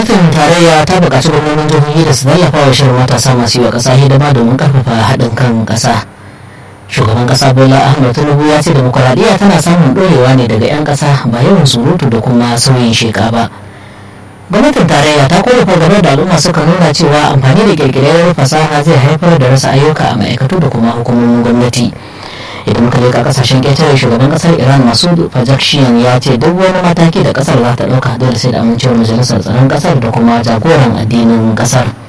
gwamnatin tarayya ta buƙaci gwamnonin jihohi da su tallafa wa shirin matasa masu yi wa ƙasa hidima domin ƙarfafa haɗin kan ƙasa shugaban ƙasa bola ahmed tinubu ya ce demokuraɗiyya tana samun ɗorewa ne daga 'yan ƙasa ba yawan surutu da kuma sauyin sheka ba gwamnatin tarayya ta kore fargabar da al'umma suka nuna cewa amfani da kirkirar fasaha zai haifar da rasa ayyuka a ma'aikatu da kuma hukumomin gwamnati idan muka leka kasashen ƙetare shugaban kasar iran masu fajakshiyan ya ce duk wani mataki da kasar za ta ɗauka dole sai da amincewar majalisar tsaron kasar da kuma jagoran addinin kasar